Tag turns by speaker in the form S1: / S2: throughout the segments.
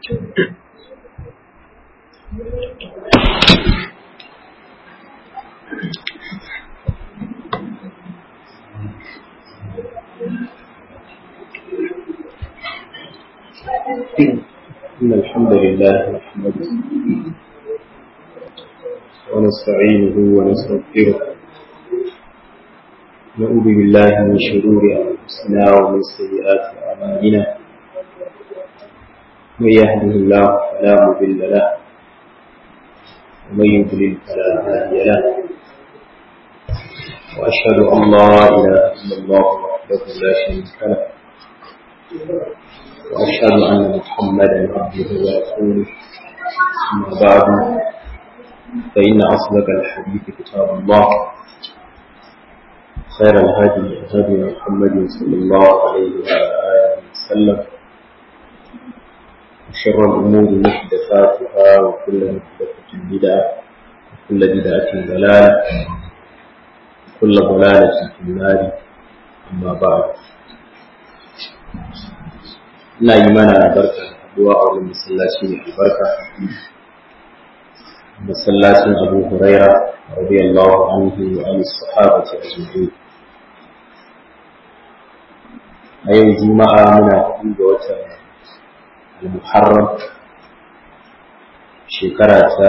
S1: إن الحمد لله نحمده ونستعينه ونستغفره نعوذ بالله من شرور أنفسنا ومن سيئات أعمالنا من يهده الله فلا مضل له ومن يضلل فلا هادي له وأشهد أن لا إله إلا الله وحده لا شريك له وأشهد أن محمدا عبده ورسوله أما بعد فإن أصدق الحديث كتاب الله خير الهدي هدي محمد صلى الله عليه وعلى آله وسلم وشر الأمور محدثاتها وكل محدثة بدعة وكل بدعة ضلالة وكل ضلالة في النار أما بعد ina yi mana barka haduwa a wani masallaci mai albarka masallacin abu huraira radiyallahu anhu wa an sahabati ajma'in a yau juma'a muna hudu ga watan al-muharram shekara ta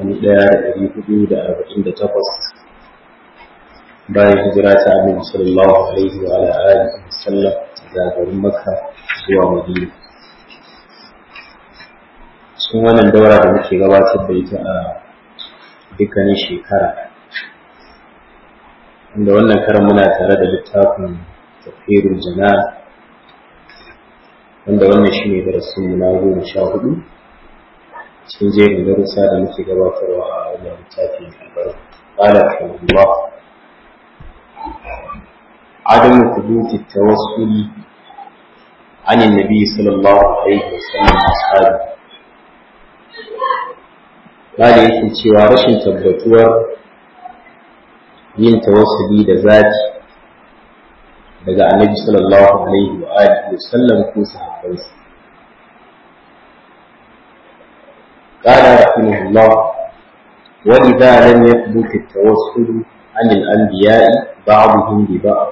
S1: 1448 bayan hijira ta annabi sallallahu alaihi wa ala alihi wasallam daga garin makka zuwa madina cikin wannan daura da muke gabatar da ita a dukkanin shekara inda wannan karan muna tare da littafin tafiyar jana wanda wannan shi ne darasin mu na goma sha hudu cikin jerin darussa da muke gabatarwa a wannan littafi mai albarka قال رحمه الله عدم ثبوت التوسل عن النبي صلى الله عليه وسلم أصحابه قال yake cewa rashin tabbatuwar yin tawassuli da zati daga annabi sallallahu alaihi wa alihi wa sallam ko sahabbansa قال رحمه الله ولذا لم يثبت التوسل عن الأنبياء بعضهم ببعض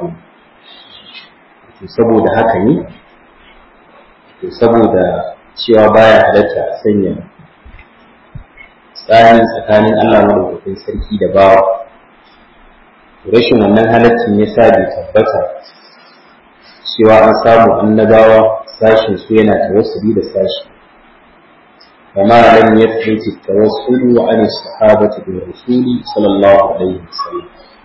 S1: saboda haka ne to saboda cewa baya halatta a sanya tsarin tsakanin Allah madaukakin sarki da bawa rashin wannan halaccin ya sa bai tabbata cewa an samu annabawa sashin su yana tawassuli da sashi kama lam yathbut at-tawassulu an as-sahabati bil rasul sallallahu alaihi wasallam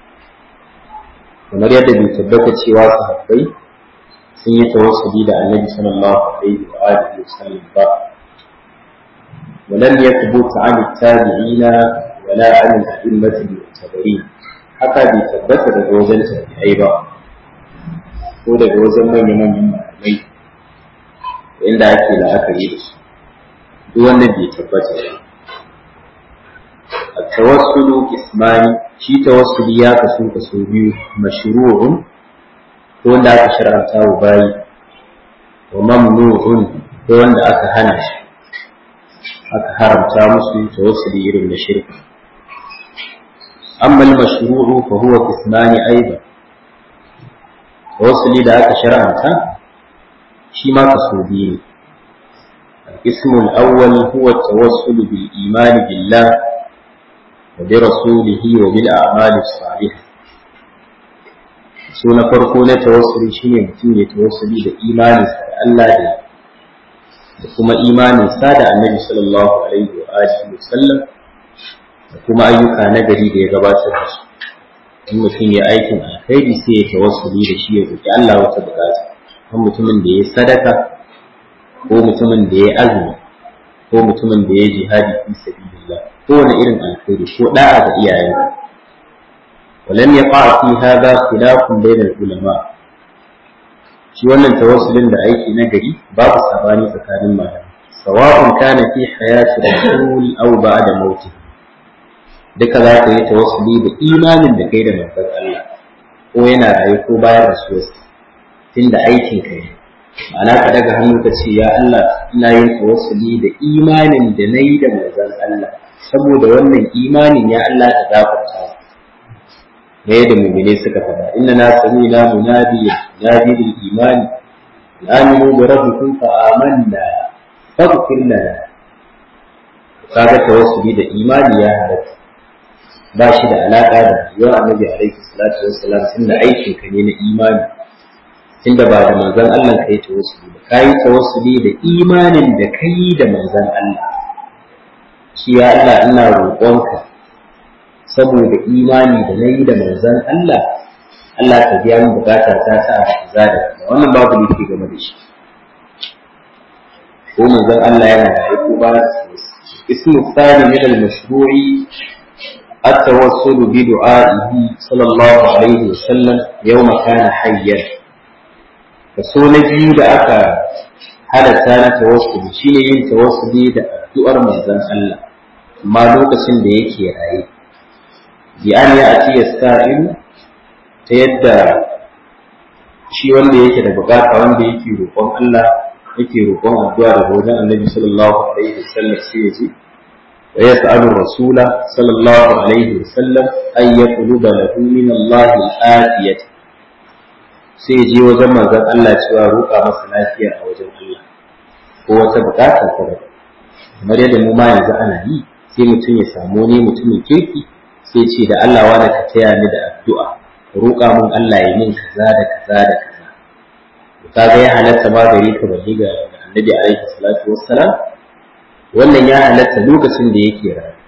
S1: kamar yadda bai tabbata cewa sahabbai sun yi tawassuli da annabi sallallahu alaihi wa alihi wasallam ba ولم يثبت عن التابعين ولا عن الأئمة المعتبرين haka bai tabbata daga wajen tabi'ai ba ko daga wajen manya-manyan malamai inda ake la'akari da su duk wannan bai tabbata ba a tawassulu ismani shi tawassuli ya kasu kaso biyu mashru'un ko wanda aka shar'anta wa bayi wa mamnu'un ko wanda aka hana shi aka haramta musu tawassuli irin da shirka amma al-mashru'u fa huwa qismani aidan tawassuli da aka shar'anta shi ma kaso biyu ne القسم الأول هو التوسل بالإيمان بالله وبرسوله وبالأعمال الصالحة so na farko na tawassuli shine mutum ya tawassuli da imaninsa da Allah da da kuma imaninsa da Annabi sallallahu alaihi wa alihi wa sallam da kuma ayyuka na gari da ya gabatar da su in mutum ya aikin alkhairi sai ya tawassuli da shi ya roki Allah wata bukata kan mutumin da ya sadaka ko mutumin da ya azumi ko mutumin da ya jihadi fi sabilillah ko wani irin alkhairi ko da'a ga iyayensa ولم يقع في هذا خلاف بين العلماء shi wannan tawassulin da aiki na gari babu sabani tsakanin malamai sawa'un kana fi hayati rasul aw ba'da mauti duka za ka yi tawassuli da imanin da kai da manzon Allah ko yana raye ko bayan rasuwarsa tunda aikin ka ne ana ka daga hannu ka ce ya Allah ina yin tawassuli da imanin da na yi da manzon Allah saboda wannan imanin ya Allah ka gafarta me da mu'mine suka faɗa inna na sami na munadi nadi bil imani aminu bi rabbikum fa amanna faghfir lana kaga tawassuli da imani ya halatta ba shi da alaka da yawan annabi alaihi salatu wassalam tunda aikin ka ne na imani tunda ba da manzon Allah kai tawassuli ba kai tawassuli da imanin da kai da manzon Allah shi ya Allah ina roƙonka saboda imani da nayi da manzon Allah Allah ka biya min bukata ta ta a kaza da kaza wannan babu laifi game da shi ko manzon Allah yana da ko ba ismu thani min al-mashru'i التوسل بدعائه صلى الله عليه وسلم يوم كان حيا kaso na biyu da aka halatta na tawassuli shine yin tawassuli da addu'ar manzon Allah amma lokacin da yake raye bi an ya ati yasta'in ta yadda shi wanda yake da bukata wanda yake roƙon Allah yake roƙon addu'a da wajen Annabi sallallahu alaihi wasallam sai ya ji wa yas'alu rasula sallallahu alaihi wasallam ay yaqluba lahu min Allah al-afiyah sai je wajen manzon Allah cewa roƙa masa lafiya a wajen Allah ko wata buƙatar sa kamar yadda mu ma yanzu ana yi sai mutum ya samu ne mutumin kirki sai ce da Allah wani ka taya ni da addu'a roƙa mun Allah ya min kaza da kaza da kaza kaga ya halatta ma gari ka bari ga Annabi alaihi salatu wassalam wannan ya halatta lokacin da yake rayu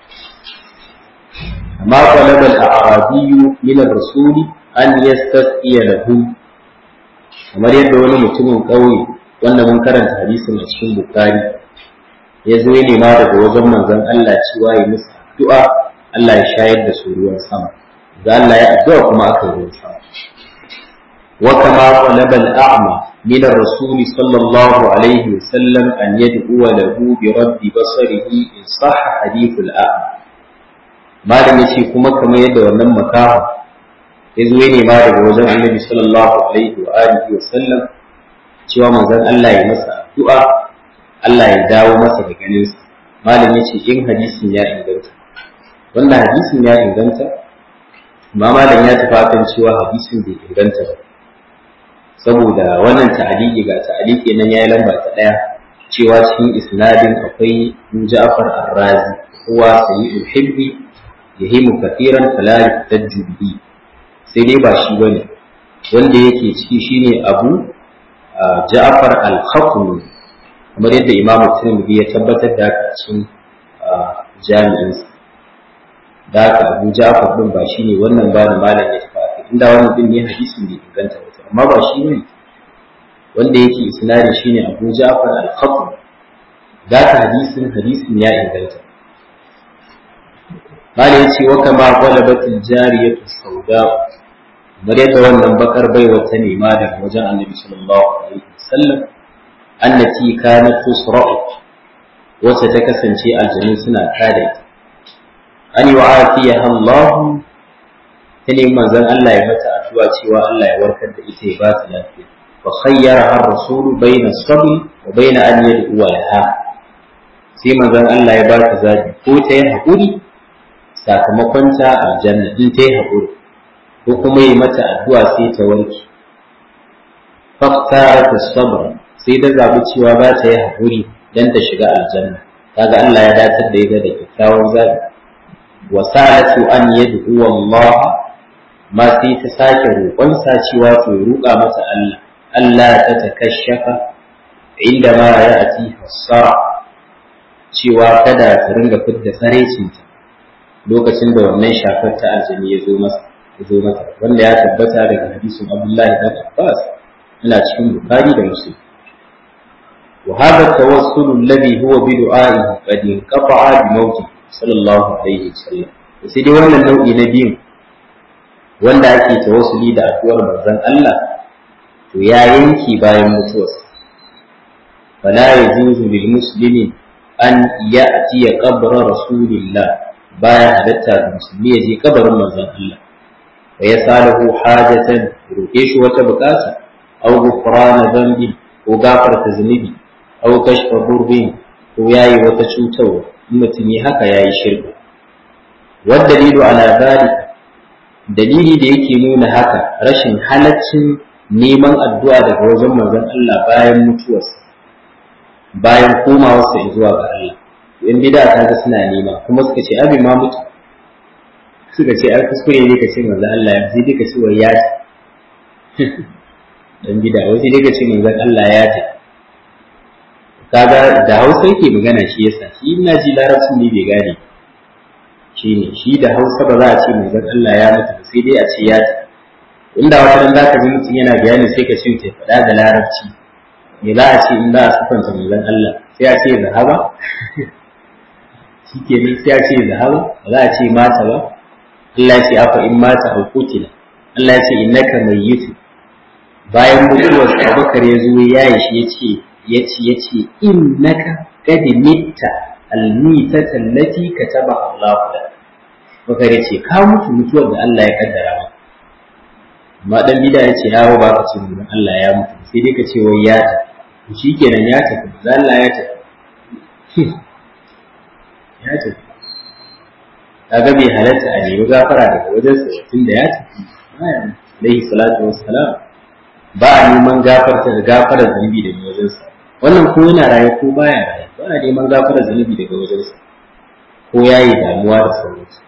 S1: amma qalabal a'rabiyyu min ar-rasuli an yastasqiya lahu kamar yadda wani mutumin ƙauye wanda mun karanta hadisin a cikin bukari ya zo ya nema daga wajen manzon Allah cewa ya musu addu'a Allah ya shayar da su ruwan sama da Allah ya addu'a kuma aka yi ruwan sama wa kama talaba al-a'ma min ar-rasul sallallahu alaihi wa sallam an yad'u lahu bi rabbi basarihi in sahha hadith al-a'ma malam yace kuma kamar yadda wannan makaha ya zo ne ma daga wajen annabi sallallahu alaihi wa alihi wa sallam cewa manzon Allah ya masa addu'a Allah ya dawo masa da ganinsa malam yace in hadisin ya inganta wannan hadisin ya inganta amma malam ya tafi kan cewa hadisin bai inganta ba saboda wannan ta'aliki ga ta'aliki nan yayi lamba ta daya cewa cikin isnadin akwai Ja'far Ar-Razi huwa sayyidul hibbi yahimu kathiran fala yuhtajju bihi sai dai ba shi bane wanda yake ciki shine Abu Ja'far al-Khatmi kamar yadda Imam Tirmidhi ya tabbatar da haka cikin jami'in sa da haka Abu Ja'far din ba shine wannan ba malam ya tafi inda wannan din ne hadisin da inganta wata amma ba shi bane wanda yake isnadin shine Abu Ja'far al-Khatmi da haka hadisin hadisin ya inganta Malam ya ce wa kama qalabatil jariyatu sauda kamar yadda wannan bakar baiwa ta nema daga wajen annabi sallallahu alaihi wasallam annati kanat tusra'u wacce ta kasance aljanu suna kada ita an yu'afiya Allah ta nemi manzon Allah ya mata addu'a cewa Allah ya warkar da ita ya ba ta lafiya fa khayyara har rasul baina sabr wa baina an yad'u laha sai manzon Allah ya ba ta zabi ko ta yi haƙuri sakamakon ta aljanna in ta yi haƙuri ko kuma yi mata addu'a sai ta warke. Faktara ta sabra sai ta zaɓi cewa ba ta yi haƙuri don ta shiga aljanna. Kaga Allah ya datar da ita da kyakkyawan zaɓi. Wa sa'atu an yad'u Allah ma sai ta sake roƙonsa cewa to roƙa mata Allah. Allah ta takashafa inda ma ya ati hassara cewa kada ta ringa fidda sarecinta lokacin da wannan shafar ta aljani ya zo masa zo mata wanda ya tabbata daga hadisin Abdullahi dan Abbas yana cikin Bukhari da Muslim wa hadha tawassul alladhi huwa bi du'a'ihi qad inqata'a bi mawti sallallahu alaihi wasallam sai dai wannan nau'i na biyu wanda ake tawassuli da addu'ar manzon Allah to ya yanki bayan mutuwarsa fala yajuzu lil muslimi an ya'tiya qabra rasulillah baya halatta ga musulmi ya je kabarin manzon Allah ويسأله حاجة يروكيش وتبكاسة أو غفران ذنب ko gafarta zunubi au kashfa burbin ko yayi wata cutarwa in mutum yi haka yayi shirka wadda dalilu ala zalika dalili da yake nuna haka rashin halaccin neman addu'a daga wajen manzon Allah bayan mutuwarsa bayan komawarsa zuwa ga Allah in bida ta ga suna nema kuma suka ce abin ma mutu suka ce ai kuskure ne ka ce manzon Allah ya sai duka ce wai ya ce dan bida wai sai duka ce manzon Allah ya ce kaga da Hausa yake magana shi yasa shi ina ji larabcin ne bai gane shi ne shi da Hausa ba za a ce manzon Allah ya mutu sai dai a ce ya ce inda wata ran zaka ji mutum yana bayani sai ka ce ta faɗa da larabci me za a ce in za a sufanta manzon Allah sai a ce zahaba shi ke nan sai a ce zahaba ba za a ce mata ba Allah ya ce afa in mata au kutila Allah ya ce innaka mayyitu bayan mutuwar Abubakar ya zo ya yi shi ya ce ya ce ya ce innaka qad mitta al-mitata allati kataba Allah lak Bakar ya ce ka mutu mutuwar da Allah ya kaddara maka amma dan bida ya ce yawo ba ka ce mun Allah ya mutu sai dai ka ce wai ya tafi shi kenan ya tafi da Allah ya tafi ya tafi kaga bai halatta a nemi gafara daga wajen sa tun da ya tafi alaihi salatu wassalam ba a neman gafarta da gafara zunubi daga wajen sa wannan ko yana raye ko baya raye ba a neman gafara zunubi daga wajen sa ko yayi damuwa da sauransu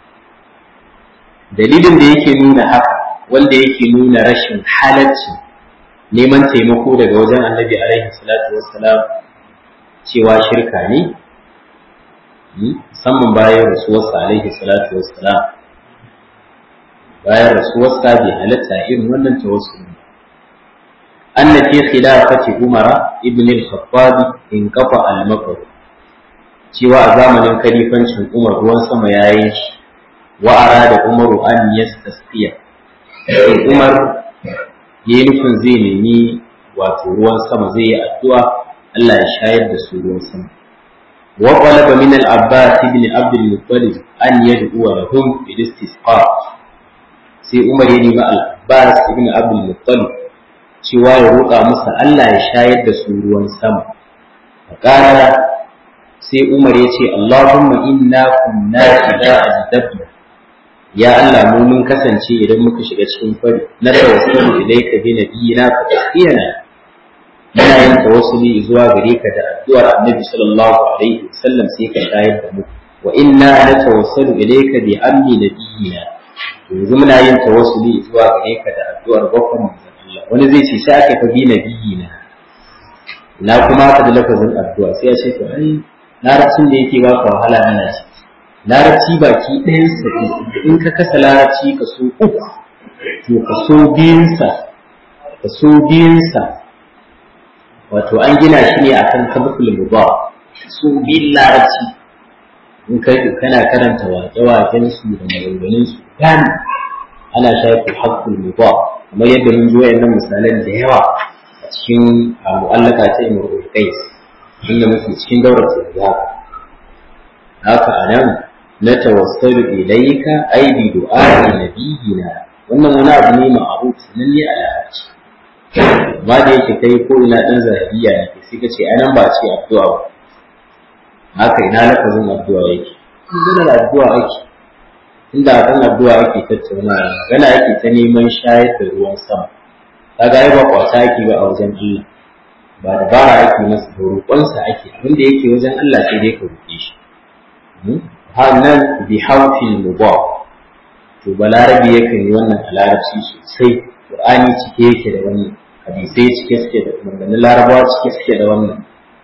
S1: dalilin da yake nuna haka wanda yake nuna rashin halacci neman taimako daga wajen annabi alaihi salatu wassalam cewa shirka ne musamman bayan rasuwarsa alaihi salatu wassalam bayan rasuwarsa bai halatta irin wannan tawassul anna fi khilafati umara ibn al-khattab in kafa al-makr cewa a zamanin kalifancin umar ruwan sama yayin shi wa arada umaru an yastasqiya umar ya yi nufin zai nemi wato ruwan sama zai yi addu'a Allah ya shayar da su ruwan sama. Wa qalaba min al-Abbas ibn Abd al-Muttalib an yad'u lahum bil istisqa. Sai Umar ya nemi al-Abbas ibn Abd al-Muttalib cewa ya roƙa masa Allah ya shayar da su ruwan sama. Qala sai Umar ya ce Allahumma inna kunna idza ajdabna ya Allah mu mun kasance idan muka shiga cikin fari na tawassalu ilayka bi nabiyina fa tasqiyana muna yin tawassuli zuwa gare ka da addu'ar Annabi sallallahu alaihi wasallam sai ka shayar da mu wa inna la tawassalu ilayka bi ammi nabiyina yanzu muna yin tawassuli zuwa gare ka da addu'ar bakon manzon Allah wani zai ce sai aka fa bi nabiyina na kuma ka da lafazin addu'a sai ya ce to ai larabcin da yake baka wahala ana ce larabci baki ɗayansa in ka kasa larabci ka so uku to ka so biyunsa ka so biyunsa wato an gina shi ne akan kabul muba so biyun larabci in kai kana karanta waƙe-waƙen su da maganganun su gani ana shafi haqqul muba kamar yadda mun ji wayannan misalan da yawa a cikin mu'allaka ta imrul qais inda muke cikin daurar ta haka anan na tawassalu ilayka ay bi du'a'i nabiyina wannan wani abu ne ma'ruf nan ne a larabci amma da yake kai ko ina dan zahiriya ne sai ka ce anan ba ce addu'a ba haka ina lafazin addu'a yake in da addu'a ake inda kan addu'a ake tattaunawa magana ake ta neman shayar da ruwan sama kaga ai ba kwata ake ba a wajen Allah ba da bara ake masa da roƙonsa ake abinda yake wajen Allah sai dai ka roƙe shi nan bi haufin mubah to balarabi yakan yi wannan a larabci sosai qur'ani cike yake da wannan hadisai cike suke da maganganun larabawa cike suke da wannan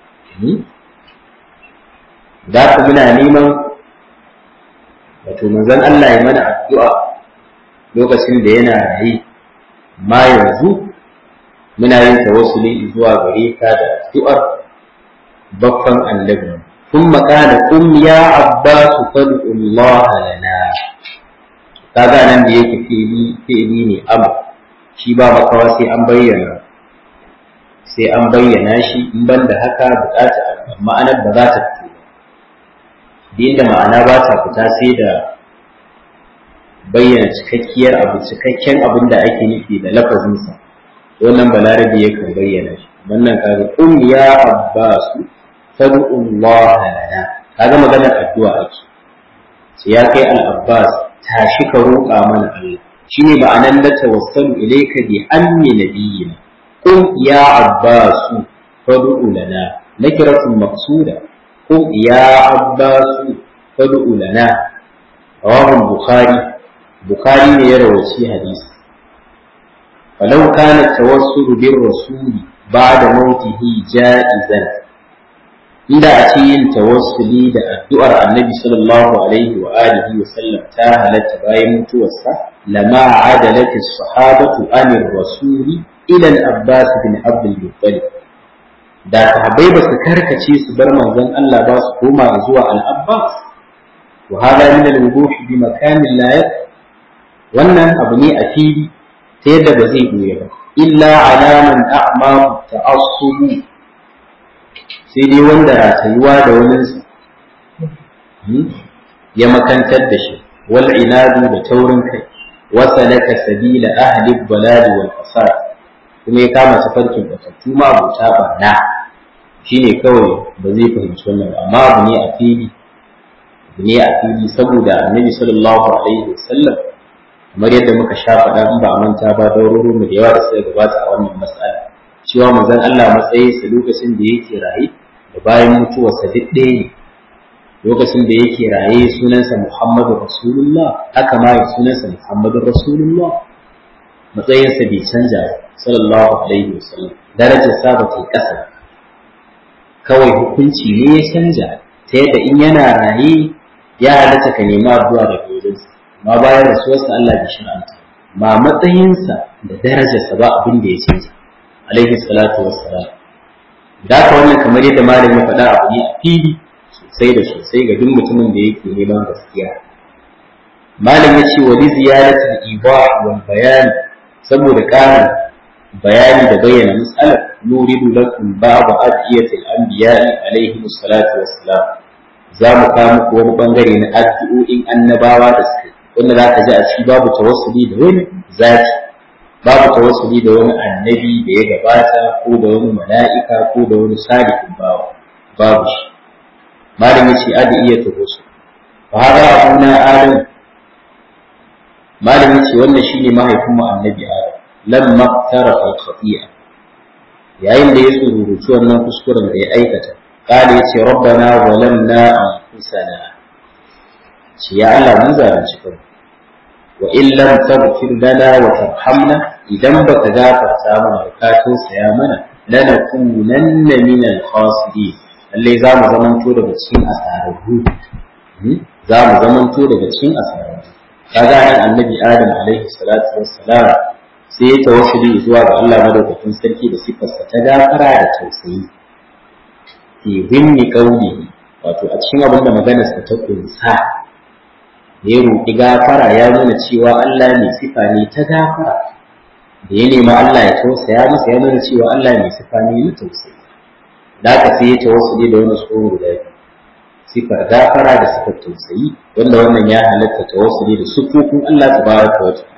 S1: da ku muna neman wato manzon Allah ya mana addu'a lokacin da yana rayi ma yanzu muna yin tawassuli zuwa gare ka da addu'ar baffan annabi ثم قال قم يا عباس فادع الله لنا kaga nan da yake fili fili ne abu shi ba makawa sai an bayyana sai an bayyana shi in ban da haka bukata ma'anar ba za ta fito din da ma'ana ba ta fita sai da bayyana cikakkiyar abu cikakken abin da ake nufi da lafazinsa wannan balarabi yakan bayyana shi wannan kaga qum ya abbas fad'u Allah lana kaga maganar addu'a ake sai ya kai al-abbas tashi ka roƙa mana Allah shine ma'anan da tawassalu ilayka bi ammi nabiyina qum ya abbas fad'u lana nakratun maqsuda qum ya abbas fad'u lana rawahu bukhari bukhari ne ya rawaci hadisi falau kana tawassul bir rasuli ba'da mautihi ja'izan inda a ce yin tawassuli da addu'ar annabi sallallahu alaihi wa alihi wa sallam ta halatta bayan mutuwarsa lama adalati sahabatu anir rasuli ila al-abbas bin abdul muttalib da sahabbai ba su karkace su bar manzon Allah ba su koma zuwa al-abbas wa hada min al-wuduh bi makanin la wannan abu ne a fili ta yadda ba zai doye ba illa alaman a'ma ta'assubu sai dai wanda ratayuwa da waninsa ya makantar da shi wal inadu da taurin kai wasa laka sabila ahli baladi wal fasad kuma ya kama tafarkin batattu ma abota barna shine kawai ba zai fahimci wannan ba amma abu ne a fili abu ne a fili saboda annabi sallallahu alaihi wasallam kamar yadda muka sha faɗa in ba a manta ba dauroro mu da yawa da suka gabata a wannan mas'ala cewa manzon Allah matsayinsa lokacin da yake raye da bayan mutuwarsa duk ɗaya ne lokacin da yake raye sunansa Muhammadu Rasulullah haka ma sunansa Muhammadu Rasulullah matsayinsa bai canja sallallahu alaihi wasallam darajar sa ba ta kasa kawai hukunci ne ya canja ta yadda in yana raye ya halatta ka nema addu'a daga wajensa amma bayan rasuwarsa Allah bai shir'anta ma matsayinsa da darajarsa ba abin da ya canja alaihi salatu wassalam da ka wannan kamar yadda malam ya faɗa abu ne a fili sosai da sosai ga duk mutumin da yake neman gaskiya malam ya ce wali ziyaratul ibah wal bayan saboda ƙarin bayani da bayyana mas'alar nuridu lakum ba'd adiyatil anbiya'i alaihi salatu wassalam za mu kawo muku wani bangare na addu'o'in annabawa da suka wanda za ka ji a ciki babu tawassuli da wani zaki babu tawassuli da wani annabi da ya gabata ko da wani mala'ika ko da wani salihin bawa babu shi malam yace adi iya tawassul fa hada abuna adam malam yace wannan shine mahaifin mu annabi adam lamma tarafa al-khati'a yayin da ya tsururuci wannan kuskuren da ya aikata قال يتي ربنا ظلمنا أنفسنا يا الله من ظالم شكرا وإن لم تغفر لنا وترحمنا إذا بك غافر سامنا وكاتو سيامنا لنكونن من الخاسرين اللي زام زمن تو daga cikin asararru za mu zaman to daga cikin asararru kaga nan annabi adam alaihi salatu wassalam sai ya tawassuli zuwa ga Allah madaukakin sarki da sifarsa ta gafara da tausayi fi zimni kauli wato a cikin abin da maganarsa ta kunsa ya roƙi gafara ya nuna cewa Allah ne sifa ne ta gafara da ya nema Allah ya tausaya masa ya nuna cewa Allah ne sifa ne na tausayi da aka sai ya tawassuli da wani tsohon guda biyu sifar gafara da sifar tausayi wanda wannan ya halatta tawassuli da sufufin Allah tabaraka wa ta'ala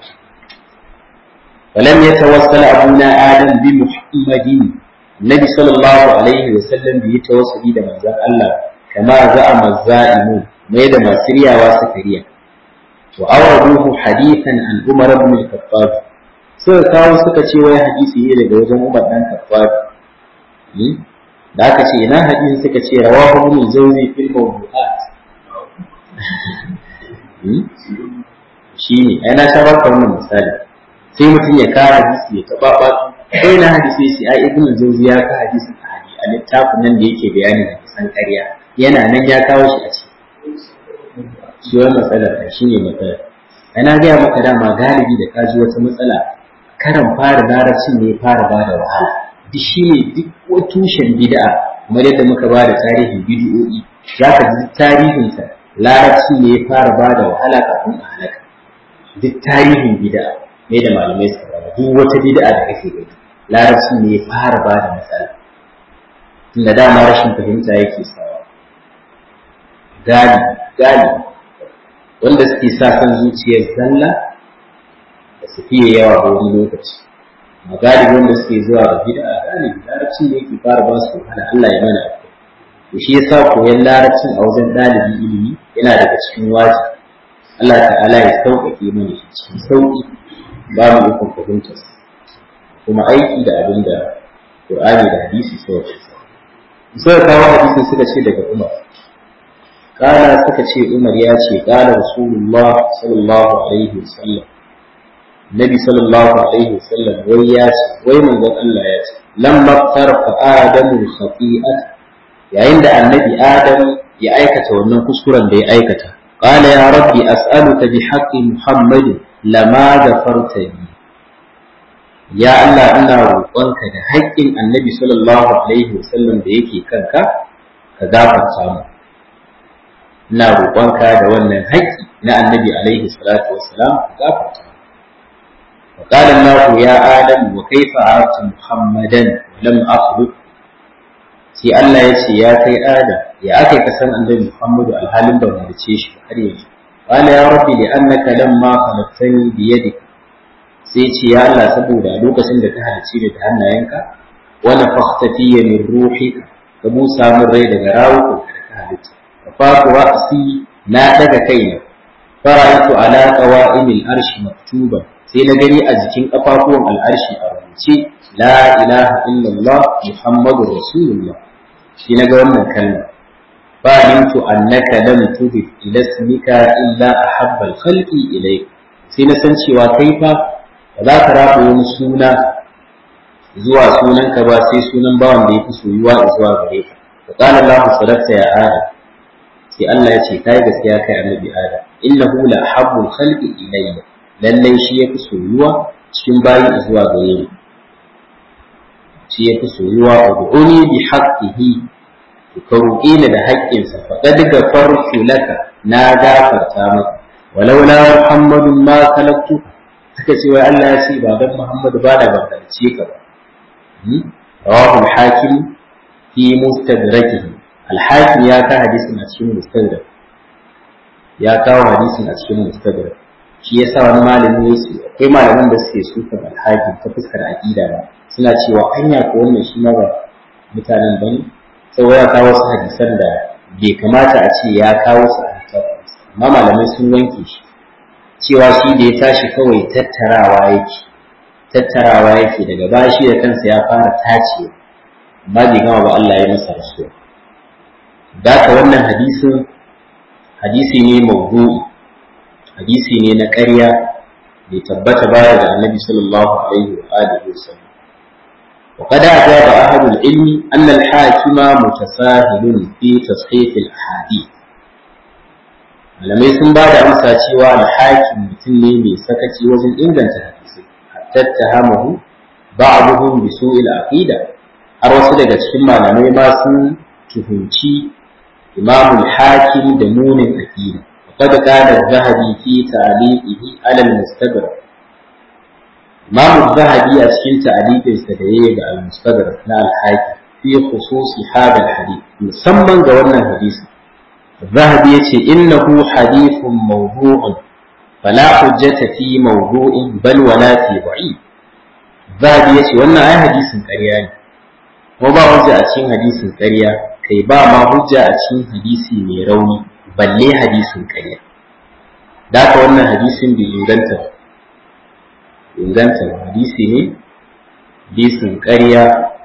S1: ولم يتوسل أبونا آدم بمحمد النبي صلى الله عليه وسلم بيتوسل إلى من الله كما زعم الزائمون ما يدى ما سريا وسكريا وأوردوه حديثا عن عمر بن الخطاب suka kawo suka ce wai hadisi ne daga wajen Umar dan Khattab da aka ce ina hadisi suka ce rawahu ibn Jawzi fil mawdu'at shine ai na sha baka wannan misali sai mutum ya kawo hadisi ya taba ba sai na hadisi shi ai ibn Jawzi ya ka hadisi a hadi a littafin nan da yake bayani da kisan ƙarya yana nan ya kawo shi a ciki shi wannan matsalar shi ne matsalar ana gaya maka dama galibi da ka ji wata matsala karan fara larabcin ne fara ba da wahala duk shi ne duk wata tushen bid'a kamar yadda muka ba da tarihin bid'o'i za ka ji tarihinsa larabci ne ya fara ba da wahala kafin a halaka duk tarihin bid'a ne da malamai suka ba duk wata bid'a da kake gani larabci ne ya fara ba da matsala tunda dama rashin fahimta yake sawa galibi galibi wanda suke sa kan zuciyar zalla da su fiye yawa a wani lokaci magalibi wanda suke zuwa ga bid'a galibi larabci ne yake fara ba su wahala Allah ya mana to shi yasa koyan larabcin a wajen ɗalibi ilimi yana daga cikin wajibi Allah ta'ala ya sauƙaƙe mana shi cikin sauƙi ba mu ikon fahimtar kuma aiki da abin da Qur'ani da hadisi suka ce suka kawo hadisin suka ce daga Umar kala suka ce Umar ya ce kala Rasulullah sallallahu alaihi wasallam Nabi sallallahu alaihi wasallam wai ya ce wai manzon Allah ya ce lamma tarfa adamu khati'at yayin da annabi Adam ya aikata wannan kuskuren da ya aikata qala ya rabbi as'aluka bi haqqi Muhammad lama ghafarta li ya Allah ina roƙonka da haƙƙin annabi sallallahu alaihi wasallam da yake kanka ka gafarta mu ina roƙonka da wannan haƙƙi na annabi alaihi salatu wassalam ka gafarta mu وقال الله يا آدم وكيف عرفت محمدا ولم أخلق sai Allah ya ce ya kai Adam ya aka ka san annabi Muhammadu alhalin ban halice shi har yanzu qala ya rabbi li annaka lamma khalaqtani bi yadik sai ce ya Allah saboda lokacin da ka halice ni da hannayenka wa nafakhta fiyya min ruhika ka busa min rai daga rawukan da ka halitta fa fatu ra'si na daga kaina fara'aytu ala qawa'imil arshi maktuban sai na gani a jikin kafafuwan al'arshi a rubuce la ilaha illallah muhammadur rasulullah shi na ga wannan kalma fa alimtu annaka lam tudif ila ismika illa ahabba al-khalqi ilayk sai na san cewa kai fa ba za ka rabu wani suna zuwa sunan ka ba sai sunan bawan da yafi soyuwa zuwa gare ka fa qala allah sadaqta ya adam sai Allah ya ce kai gaskiya kai annabi adam innahu la ahabbu al-khalqi ilayya lallai shi yafi soyuwa cikin bayi zuwa gare ni shi ya fi soyuwa a du'uni bi haqqihi ka roƙe ni da haƙƙinsa faqad gafartu laka na gafarta maka walau la muhammadun ma kalaktu suka ce wai Allah ya ce ba dan Muhammadu ba da gafarce ka ba rawahu al-hakim fi mustadrakihi al-hakim ya ka hadisin a cikin mustadrak ya kawo hadisin a cikin mustadrak shi yasa wani malami ya ce akwai malaman da suke sukan al-hakim ta fuskar aqida ba suna cewa anya ko wannan shi ma ba mutanen ba ne sau ya kawo su hadisan da bai kamata a ce ya kawo su a amma malamai sun wanke shi cewa shi da ya tashi kawai tattarawa yake tattarawa yake daga bashi da kansa ya fara tace amma bai gama ba Allah ya masa rasuwa da ka wannan hadisin hadisi ne mawdu'i hadisi ne na ƙarya bai tabbata baya da annabi sallallahu alaihi wa alihi wasallam وقد أجاب أهل العلم أن الحاكم متساهل في تصحيح الأحاديث malamai sun ba da amsa cewa alhakin mutum ne mai sakaci wajen inganta hadisi hatta tahamahu ba'dhum bi su'il aqida har wasu daga cikin malamai ma sun tuhunci imam al-hakim da munin aqida وقد قال الذهبي في تعليقه على المستدرك إمام الذهبي أسكن تعليق السدعية على المستدرك لا الحاكم في خصوص هذا الحديث مسمى قولنا الحديث الذهبي يتي إنه حديث موضوع فلا حجة في موضوع بل ولا في ضعيف الذهبي يتي وانا أي حديث كريان وما حجة أتين حديث كريا كي با ما حجة أتين حديث ميروني بل لي حديث كريا ذاك وانا حديث بإنجلتر inganta hadisi ne hadisin ƙarya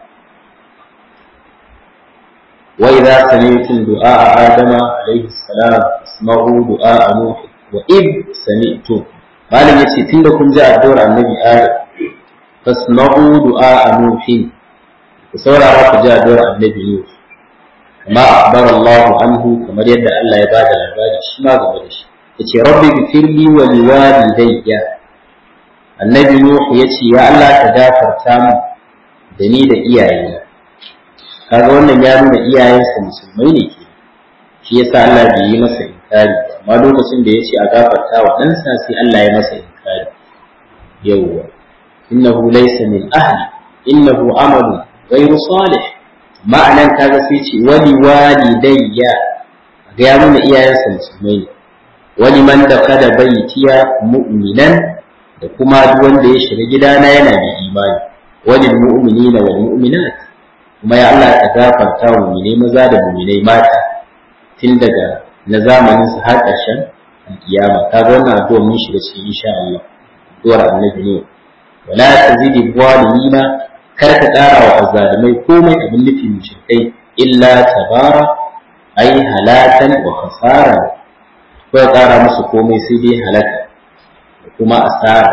S1: wa idza sami'tum du'a adama alayhi salam isma'u du'a nuh wa id sami'tum malam yace tunda kun ji addu'ar annabi adam fasma'u du'a nuh ku saurara ku ji addu'ar annabi nuh kama akhbara Allah anhu kamar yadda Allah ya bada labari shi ma game da shi yace rabbi ghfirli wa liwalidayya annabi Nuhu ya ce, Ya Allah ka gafarta mu da ni da iyayena. Kaga wannan ya nuna iyayensa musulmai ne ke, shi yasa Allah bai yi masa inkari ba, amma lokacin da ya ce a gafarta wa ɗansa sai Allah ya masa inkari. Yawwa, innahu laysa min ahli, innahu amalu ghayru salih. Ma'anan kaga sai ce wali walidayya ga ya nuna iyayensa musulmai ne. Wani man da kada baitiya mu'minan da kuma duk wanda ya shiga gidana yana da imani walil mu'minina wal mu'minat kuma ya Allah ka gafarta wa mu'minai maza da mu'minai mata tun daga na zamanin su har ƙarshen alkiyama kaga wannan addu'a mun shiga cikin insha Allah addu'ar annabi ne wala tazidi zalimina kar ka ƙara wa azzalimai komai abin nufi mushrikai illa tabara ai halatan wa khasara ko ya ƙara musu komai sai dai halaka da kuma asara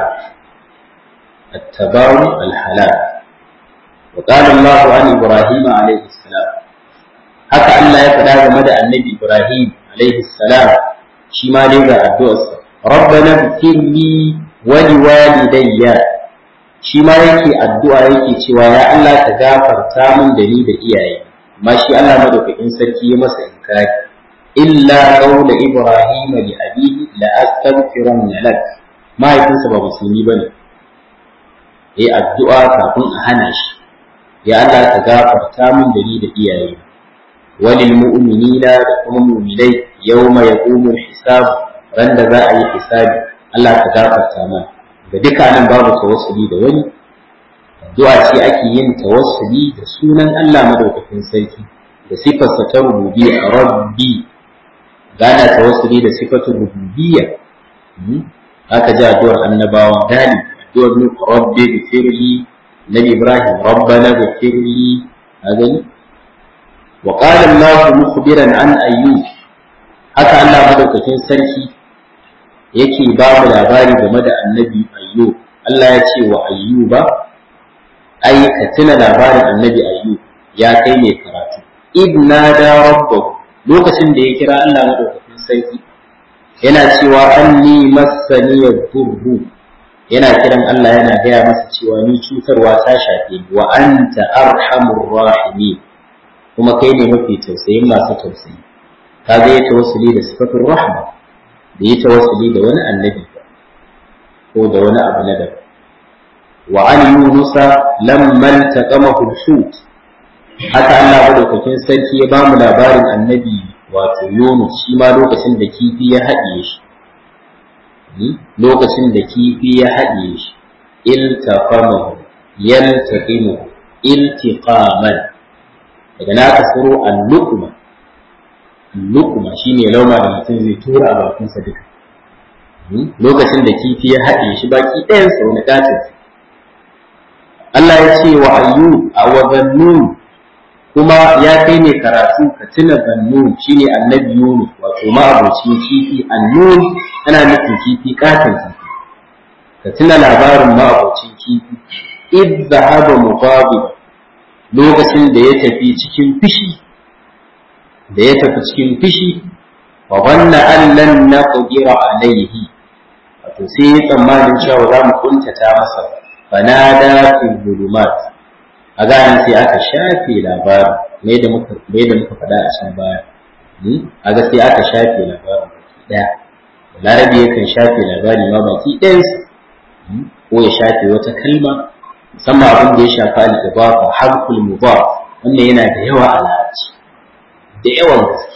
S1: التباوي الحلال وقال الله عن إبراهيم عليه السلام haka Allah ya faɗa game da annabi Ibrahim alaihi salam shi ma dai ga addu'arsa rabbana ighfirli wa liwalidayya shi ma yake addu'a yake cewa ya Allah ka gafarta min da ni da iyaye amma shi Allah madaukakin sarki ya masa inkari illa qawla ibrahim li abihi la astaghfiranna lak mahaifinsa ba musulmi bane yi addu'a kafin a hana shi, ya Allah ka gafarta min da ni da iyaye, walil mu'minina da kuma mu'minai yau mai yaƙumun hisabu ran da za a yi hisabi, Allah ka gafarta min. Ga duka nan babu tawassuli da wani, addu'a ce ake yin tawassuli da sunan Allah madaukakin sarki, da sifarsa ta rububiyya rabbi, gana tawassuli da sifatun rububiyya. Haka ji addu'ar annabawa galibi يقول رب اغفر لي نبي إبراهيم ربنا اغفر لي هذا وقال الله مخبرا عن أيوب haka Allah madaukakin sarki yake ba mu labari game da annabi ayyub Allah ya ce wa ayyuba ai ka tuna labarin annabi ayyub ya kai mai karatu idna da rabbahu lokacin da ya kira Allah madaukakin sarki yana cewa anni massani yadurru yana kiran Allah yana gaya masa cewa ni cutarwa ta shafe ni wa anta arhamur rahimin kuma kai ne mafi tausayin masu tausayi ka ga ya tawassuli da sifatul rahma da ya tawassuli da wani annabi ko da wani abu na daban wa an yunusa lamman taqamahu al-hut haka Allah madaukakin sarki ya bamu labarin annabi wato Yunus shi ma lokacin da kifi ya haɗiye shi lokacin da kifi ya haɗiye shi iltaqamahu yaltaqimuhu iltiqaman daga na ka tsoro al-luqma al-luqma shine lauma da mutum zai tura a bakinsa duka lokacin da kifi ya haɗe shi baki ɗayan sa wani gatin Allah ya ce wa ayyu a wa zannun kuma ya kai ne karatu ka tuna zannun shine annabi Yunus wato ma'abocin kifi annun ana nufin kifi katon kifi ka tuna labarin ma'abocin kifi id zahaba mughadib lokacin da ya tafi cikin fishi da ya tafi cikin fishi wa wanna an lan naqdira alayhi wato sai ya tsammanin cewa za mu kuntata masa fanada fi zulumat a ganin sai aka shafe labarin me da muka me da muka faɗa a can baya a ga sai aka shafe labarin baki daya larabi yakan shafe labari ma baki ɗayansa ko ya shafe wata kalma musamman abin da ya shafi al-idafa harful mudaf wannan yana da yawa a larabci da yawan gaske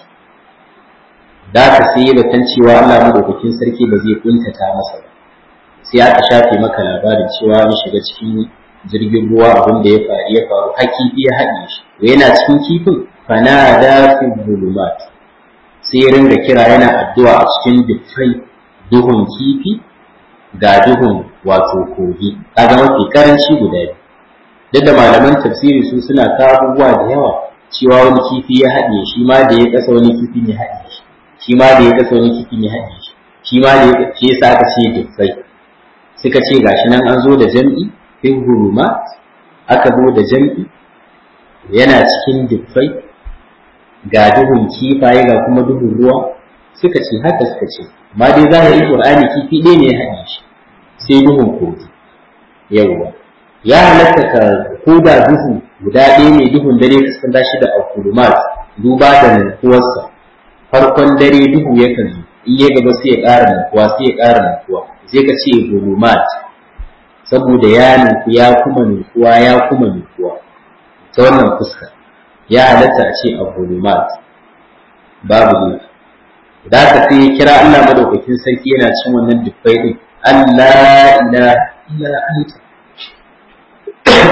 S1: da ka sai da tan cewa Allah madaukakin sarki ba zai kuntata masa ba sai aka shafe maka labarin cewa an shiga cikin jirgin ruwa abin da ya faru ya faru har kifi ya haɗe shi to yana cikin kifin fanada fi zulumat sai ya ringa kira yana addu'a a cikin dukkan duhun kifi ga duhun wato kogi kaga mafi karanci guda biyu duk da malaman tafsiri su suna kawo abubuwa da yawa cewa wani kifi ya haɗe shi ma da ya kasa wani kifi ya haɗe shi shi ma da ya kasa wani kifi ya haɗe shi shi ma da ya shi yasa aka ce dukkai suka ce gashi nan an zo da jam'i fi hulumat aka zo da jam'i yana cikin dukkai ga duhun kifaye ga kuma duhun ruwa suka ce haka suka ce amma dai zahirin qur'ani kifi ɗaya ne ya haɗe shi sai duhun kogi yawwa ya halatta ka koda duhu guda ɗaya ne duhun dare ka san shi da alkulumat duba da nankuwarsa farkon dare duhu yakan zo in ya gaba sai ya ƙara nankuwa sai ya ƙara nankuwa sai ka ce gulumat saboda ya ninku ya kuma nankuwa ya kuma nankuwa ta wannan fuska ya halatta a ce a gulumat babu ne da ka sai ya kira Allah madaukakin sarki yana cin wannan dubbai din Allah ila illa anta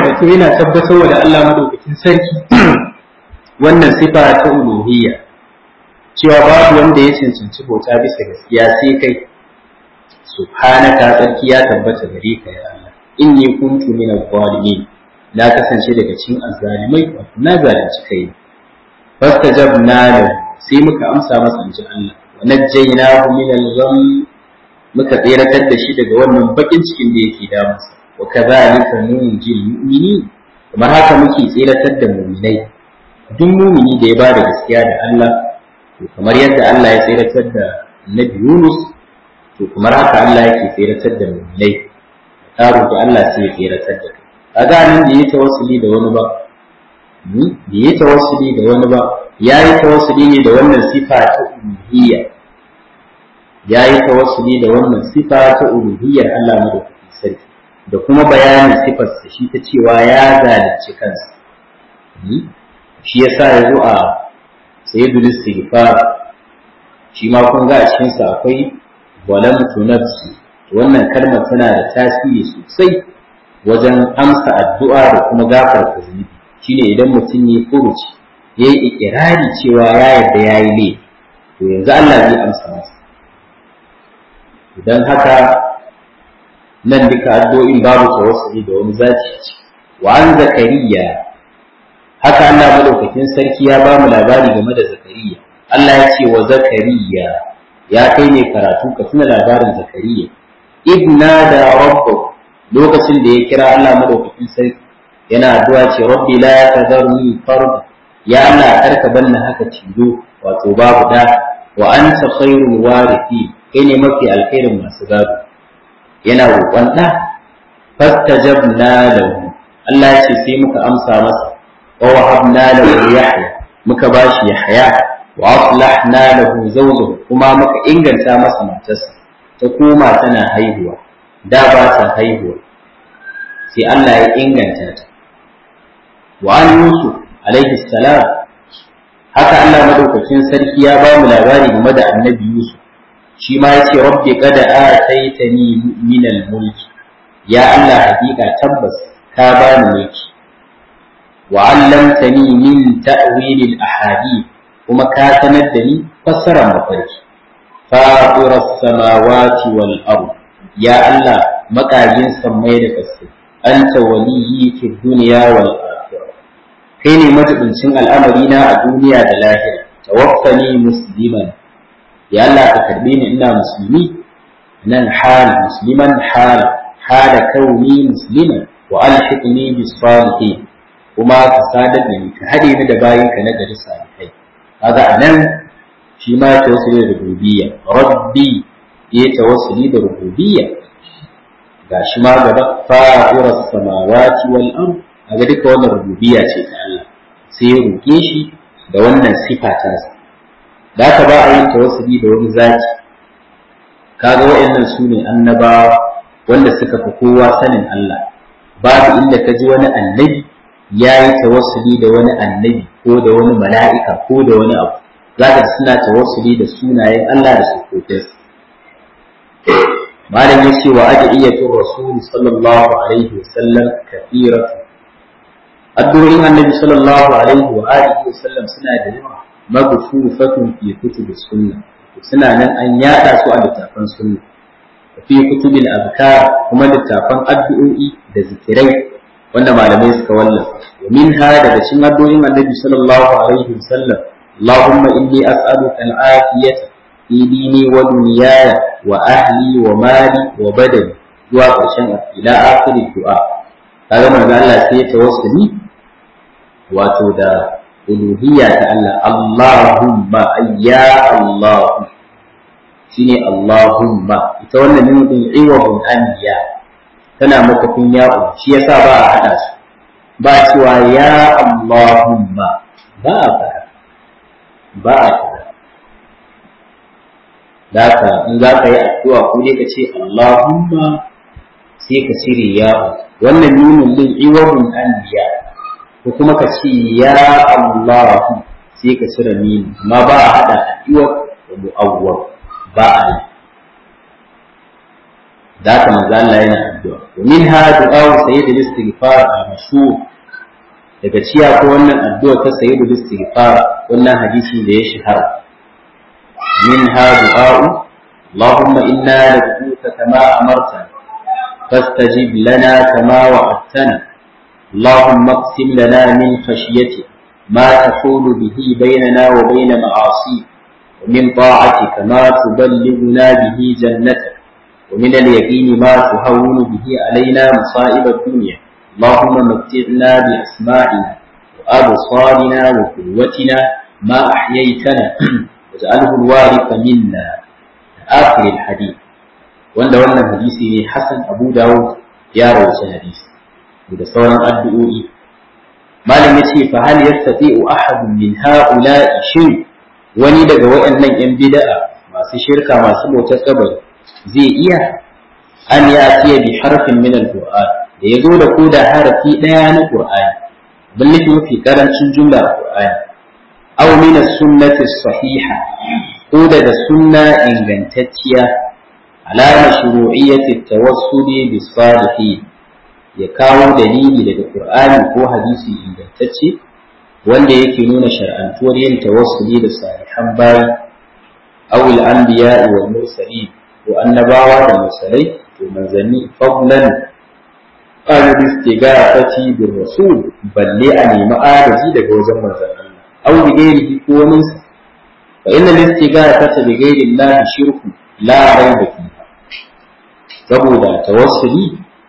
S1: to yana tabbatar da Allah madaukakin sarki wannan sifa ta uluhiyya cewa babu wanda ya cancanci bauta bisa gaskiya sai kai subhanaka sarki ya tabbata gare ka ya Allah inni kuntu min adh-dhalimin na kasance daga cikin azzalimai wato na zalunci kai fastajabna lahu sai muka amsa masa inji Allah wa najjaynahu min al-gham muka tseratar da shi daga wannan bakin cikin da yake damunsa wa kadhalika nunjil mu'minin kamar haka muke tseratar da mu'minai duk mu'mini da ya ba da gaskiya da Allah to kamar yadda Allah ya tseratar da Nabi Yunus to kamar haka Allah yake tseratar da mu'minai ka roki Allah sai ya tseratar da kai kaga nan da yake tawassuli da wani ba da yake tawassuli da wani ba yayi tawassuli ne da wannan sifa ta uluhiyya yayi tawassuli da wannan sifa ta uluhiyyar Allah madaukakin sarki da kuma bayanin sifarsa shi ta cewa ya zalunci kansa shi yasa yazo a sayyidul istighfar shi ma kun ga a cikin sa akwai zalamtu nafsi wannan kalmar tana da tasiri sosai wajen amsa addu'a da kuma gafarta zunubi shine idan mutum ya furuci ya yi ikirari cewa ya yarda ya yi ne to yanzu Allah zai amsa masa idan haka nan duka addu'o'in babu tawassuli da wani zaci wa an zakariya haka Allah madaukakin sarki ya ba mu labari game da zakariya Allah ya ce wa zakariya ya kai ne karatu ka tuna labarin zakariya idna da rabbahu lokacin da ya kira Allah madaukakin sarki yana addu'a ce rabbi la tadharni farda ya Allah karka banna haka cido wato babu da wa anta khairul warithi kai ne mafi alkhairin masu gado yana roƙon da fastajabna lahu Allah ya ce sai muka amsa masa wa wahabna lahu yahya muka bashi yahya wa aslahna lahu zawjahu kuma muka inganta masa matarsa ta koma tana haihuwa da ba ta haihuwa sai Allah ya inganta ta wa an yusuf alaihi salam haka Allah madaukakin sarki ya ba mu labari game da annabi yusuf shi ma yace rabbi qad ataitani min al-mulki ya Allah hakika tabbas ka bani mulki wa 'allamtani min ta'wil al-ahadith kuma ka sanar da ni fassarar mafarki fatir as-samawati wal ard ya Allah makagin sammai da kasai anta waliyyi fi dunya wal akhirah kai ne majibincin al'amari na a duniya da lahira tawaffani musliman ya Allah ka karbe ni ina musulmi nan hal musliman hal hala kauni musliman wa alhiqni bis salihin kuma ka sadar da ni ka hade ni da bayin ka na gari salihai kaga anan shi ma tawassuli da rububiyya rabbi ya tawassuli da rububiyya gashi ma gaba fa'irar samawati wal ard aga duka wannan rububiyya ce ta Allah sai ya roke shi da wannan sifa ta sa da ka ba a yin tawassuli da wani zaki kaga waɗannan su ne annabawa wanda suka fi kowa sanin Allah babu inda ka ji wani annabi ya yi tawassuli da wani annabi ko da wani mala'ika ko da wani abu za ka suna tawassuli da sunayen Allah da sukokinsa malam ya ce wa adiyatu rasul sallallahu alaihi wasallam kathiratu addu'o'in annabi sallallahu alaihi wa alihi wasallam suna da yawa maghfufatun fi kutubi sunna suna nan an yada su a littafan sunna fi kutubil azkar kuma littafan addu'o'i da zikirai wanda malamai suka wallafa wa minha daga cikin addu'o'in annabi sallallahu alaihi wasallam اللهم إني أسألك العافية في ديني ودنياي وأهلي ومالي وبدني zuwa ƙarshen ila akhirin du'a kaga manzo Allah sai ya tawassuli wato da uluhiyya ta Allah Allahumma ayya Allah shine Allahumma ita wannan ne din iwabun anbiya tana makafin ya'u shi yasa ba a hada su ba cewa ya Allahumma ba a fara ba a fara da ka in za ka yi addu'a ko dai ka ce Allahumma sai ka cire ya'u wannan nunin din iwabun anbiya ko kuma ka ce ya Allah sai ka cire mini amma ba a hada addu'a da mu'awwal ba a yi da haka manzo Allah yana addu'a wa minha du'a sayyidul istighfar al-mashhur daga ciya ko wannan addu'a ta sayyidul istighfar wannan hadisi da ya shahara minha du'a اللهم إنا ندعوك كما أمرتنا فاستجب لنا كما وعدتنا اللهم اقسم لنا من خشيتك ما تحول به بيننا وبين معاصيك ومن طاعتك ما تبلغنا به جنتك ومن اليقين ما تهون به علينا مصائب الدنيا اللهم متعنا بأسماعنا وأبصارنا وقوتنا ما أحييتنا واجعله الوارث منا آخر الحديث wanda wannan hadisi ne Hassan Abu Dawud ya rawaita hadisi da sauran addu'o'i malam yace fa hal yastati'u ahadun min ha'ula'i shin wani daga waɗannan yan bid'a masu shirka masu bautar kabari zai iya an ya tiya bi harfin min al-Qur'an da yazo da koda harafi daya na Qur'ani balle mafi karancin jumla a Qur'ani aw min as-sunnati as-sahiha ko daga sunna ingantacciya ala mashru'iyyati at-tawassuli bis-salihin ya kawo dalili daga Qur'ani ko hadisi ingantacce wanda yake nuna shar'antuwar yin tawassuli da salihan bayi aw al-anbiya'i wal mursalin ko annabawa da mursalai to manzanni fadlan an istighafati bir rasul balle a nemi agaji daga wajen manzon Allah aw bi ghairihi ko wani fa inna al-istighafata bi ghairi Allah shirku la rayba fiha saboda tawassuli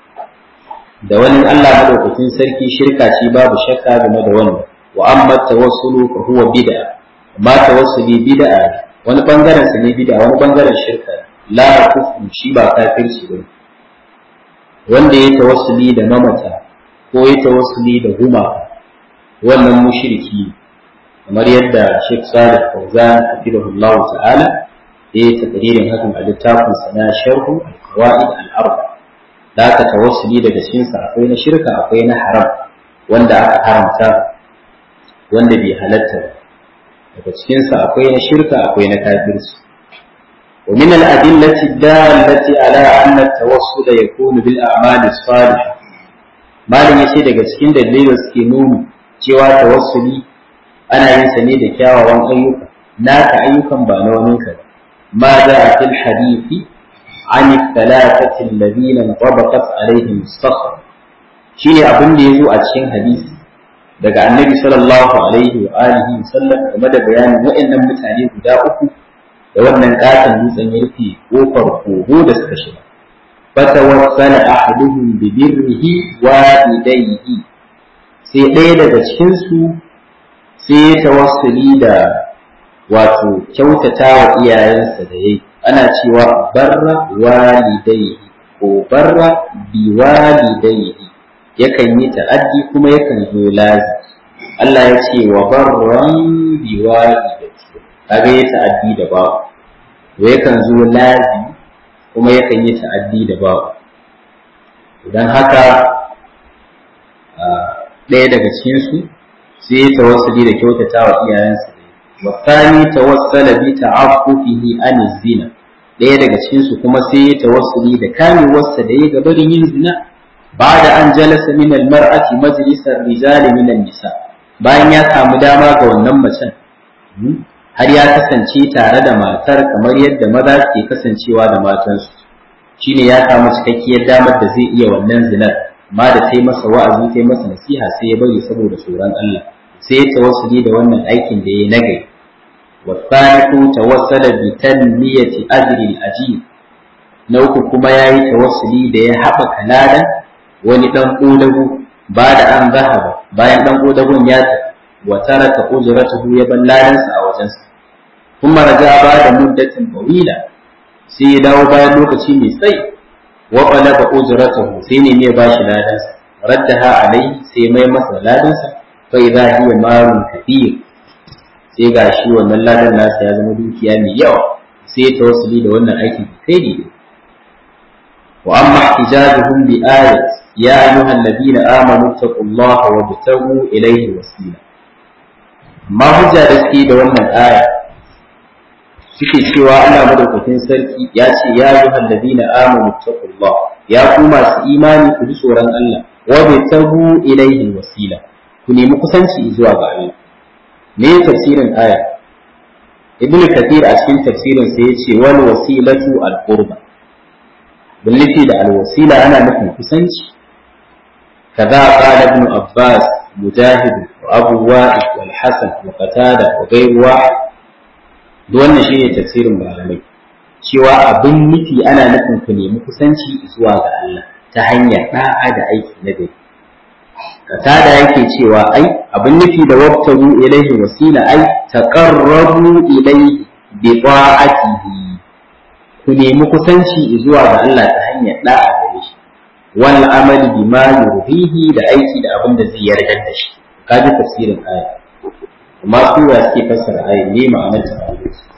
S1: da wani Allah madaukakin sarki shirka ce babu shakka game da wannan wa amma tawassulu fa huwa bid'a amma tawassuli bid'a wani bangaren sa ne bid'a wani bangaren shirka la kufru shi ba kafirci bane wanda ya tawassuli da mamata ko ya tawassuli da gumaka wannan mushriki kamar yadda Sheikh Salih Fawzan hafizahullahu ta'ala ya yi takririn hakan a littafin sa na Sharhu al-Qawaid al-Arba da aka tawassuli daga cikin sa akwai na shirka akwai na haram wanda aka haramta wanda bai halatta daga cikin sa akwai na shirka akwai na kafirci ومن الأدلة الدالة على أن التوسل يكون بالأعمال الصالحة ما لم يشهد cikin dalilin suke nuni cewa tawassuli ana yin sa ne da kyawawan ayyuka naka ayyukan ba na wani ka ma da a fil hadisi an thalathati alladhina tabaqat alaihim as-sakhr shine abin da yazo a cikin hadisi daga annabi sallallahu alaihi wa alihi wasallam game da bayanin waɗannan mutane guda uku da wannan katon dutsen ya rufe kofar kogo da suka shiga fatawassala ahaduhum bi birrihi wa idayhi sai ɗaya daga cikin su sai ya tawassuli da wato kyautata wa iyayensa da yayi ana cewa barra walidayhi ko barra bi walidayhi yakan yi ta'addi kuma yakan zo lazi Allah ya ce wa barran bi walidayhi kaga ya ta'addi da babu to yakan zo lazi kuma yakan yi ta'addi da babu idan haka ɗaya daga cikin su sai ya tawassuli da kyautata wa iyayensa wa thani tawassala bi ta'affufihi an zina ɗaya daga cikin su kuma sai ya tawassuli da kamewarsa da ya gabarin yin zina بعد أن جلس من المرأة مجلس الرجال من النساء bayan ya samu dama ga wannan macen har ya kasance tare da matar kamar yadda maza ke kasancewa da matansu shine ya samu cikakkiyar damar da zai iya wannan zinar amma da ta yi masa wa'azi ta yi masa nasiha sai ya bari saboda tsoron Allah sai ya tawassuli da wannan aikin da ya nagai wa thalithu tawassala bi tanmiyati ajri al-ajib na uku kuma yayi tawassuli da ya haɓaka ladan wani dan kodago ba da an zahaba bayan dan kodagon ya tafi wa taraka ujratuhu ya ban ladansa a wajensa kuma raja ba da muddatin tawila sai ya dawo bayan lokaci mai tsayi wa qalaba ujratuhu sai ne mai bashi ladansa raddaha alai sai mai masa ladansa fa idza hiya marun kathir sai gashi wannan ladan nasa ya zama dukiya mai yawa sai ya tawassuli da wannan aikin kai ne wa amma ihtijajuhum bi ayat ya ayyuhal ladina amanu taqullaha wabtagu ilayhi wasila amma hujja da suke da wannan aya suke cewa Allah madaukakin sarki ya ce ya ayyuhal ladina amanu taqullah ya ku masu imani ku ji tsoron Allah wa bi tabu ilayhi wasila ku nemi kusanci zuwa ga Allah me tafsirin aya ibnu kathir a cikin tafsirin sa yace wal wasilatu al qurba bin nufi da al wasila ana nufin kusanci kaza qala ibn abbas mujahid wa abu wa'id wal hasan wa qatada wa ghayru wa'id duk wannan shine tafsirin malamai cewa abin nufi ana nufin ku nemi kusanci zuwa ga Allah ta hanyar da'a da aiki na gari katada yake cewa ai abin nufi da wabtaru ilaihi wasila ai taqarrabu ilaihi bi ta'atihi ku nemi kusanci zuwa ga Allah ta hanyar da'a gare shi wal amali bima yurhihi da aiki da abin da zai yarda da shi kaji tafsirin aya amma su ya suke fassara aya ne ma'anar ta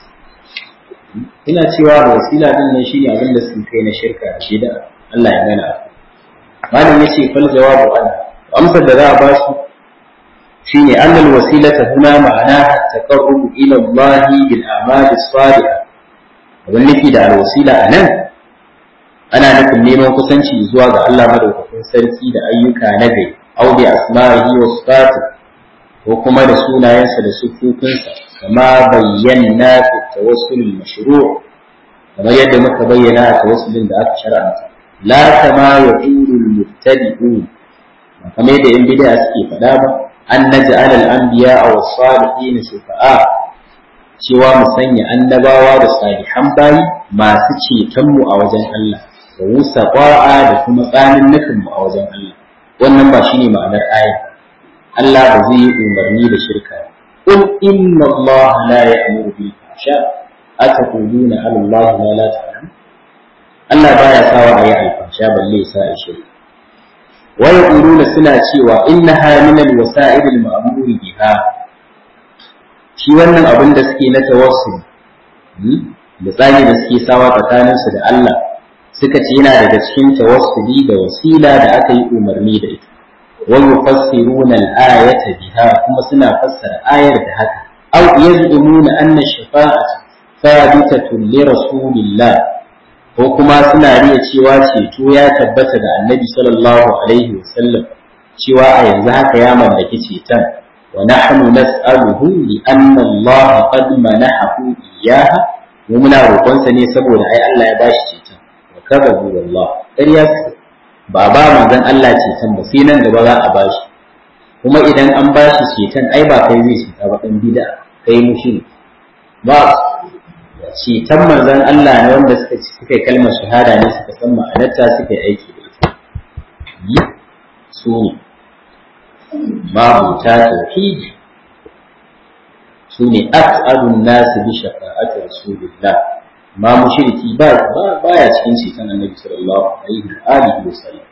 S1: ina cewa da wasila din nan shine abin da sun kai na shirka da bid'a Allah ya gana malam yace fal jawabu an amsar da za a ba su shine annal wasilata huna ma'ana taqarrub ila Allah bil a'mal as-salihah abin nufi da alwasila anan ana nufin neman kusanci zuwa ga Allah madaukakin sarki da ayyuka na gari aw bi asma'ihi wa sifatihi ko kuma da sunayensa da sufufinsa kama bayyana fi tawassul mashru' kamar yadda muka bayyana a tawassulin da aka shar'anta la kama yaqulu al-mubtadi'un kamar yadda yan bid'a suke faɗa ba an naj'al al-anbiya aw as-salihin shufa'a cewa mu sanya annabawa da salihan bayi masu ceton mu a wajen Allah da wusa da kuma tsanin nufin mu a wajen Allah wannan ba shine ma'anar ayat Allah ba zai yi umarni da shirka qul inna Allah la ya'muru bil fahsha ataquluna ala Allah ma la ta'lamun Allah baya sawa ayi alfasha balle sa a shirka wa yaquluna suna cewa innaha min al-wasa'il al-ma'mur biha shi wannan abin da suke na tawassul da tsari da suke sawa tsakaninsu da Allah suka ce yana daga cikin tawassuli da wasila da aka yi umarni da ita ويفسرون الآية بها كما سنا فسر آية بها أو يزعمون أن الشفاعة ثابتة لرسول الله وكما سنا ريا cewa ceto ya tabbata da Annabi sallallahu alaihi wasallam cewa a yanzu haka ya mallaki ceton wa nahnu nas'aluhu li anna Allah qad manahu iyyaha mu muna roƙonsa ne saboda ai Allah ya bashi ceton wa kadabu wallah ƙarya ba ba manzon Allah ceton ba sai nan gaba za a bashi kuma idan an bashi ceton ai ba kai zai ceta ba dan bid'a kai mushi ba ceton manzon Allah ne wanda suka ci suka kalmar shahada ne suka san ma'anarta suka yi aiki da ita yi su ne mabuta tauhidi su ne as'adun nasu bi shafa'ati rasulillah ma mushriki ba baya cikin ceton annabi sallallahu alaihi wa alihi wa sallam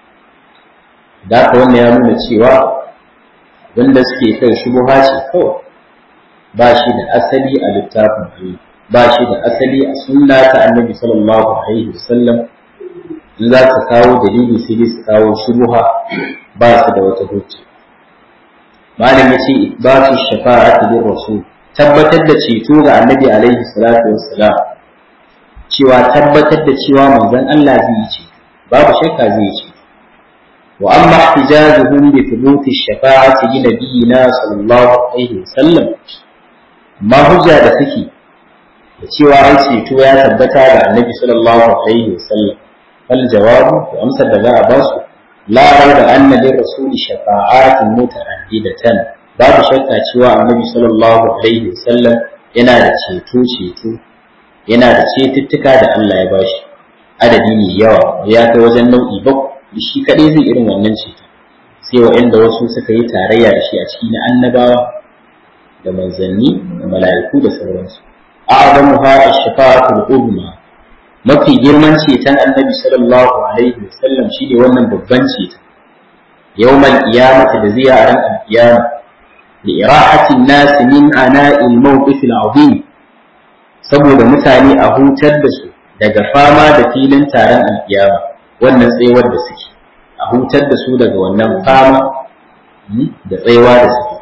S1: da haka wannan ya nuna cewa wanda suke kai shubuha ce kawai ba shi da asali a littafin Allah ba shi da asali a sunna ta annabi sallallahu alaihi wa sallam in za su kawo dalili sai dai su kawo shubuha ba su da wata hujja malam ya ce ibatu shafa'ati lir rasul tabbatar da ceto ga annabi alaihi salatu wassalam cewa tabbatar da cewa manzon Allah zai yi ce babu shakka zai yi ce wa amma ihtijajuhum bi thubuti shafa'ati li nabiyina sallallahu alaihi wasallam ma hujja da suke da cewa an ceto ya tabbata ga annabi sallallahu alaihi wasallam fal jawabu to amsar da za a ba su la raiba anna lir rasuli shafa'atin muta'addidatan babu shakka cewa annabi sallallahu alaihi wasallam yana da ceto ceto yana da cetuttuka da Allah ya bashi adadi mai yawa ya kai wajen nau'i bakwai shi kadai zai irin wannan ceto sai wa'anda wasu suka yi tarayya da shi a cikin annabawa da manzanni da mala'iku da sauransu a'zamuha ash-shafa'atul uzma mafi girman ceton annabi sallallahu alaihi wasallam shine wannan babban ceton yawmal qiyamati da zai a ran al-qiyama li irahatin nas min ana'il mawqif al-azim saboda mutane a hutar da su daga fama da filin taron al-qiyama wannan tsayuwar da suke a hutar da su daga wannan fama da tsayawa da suke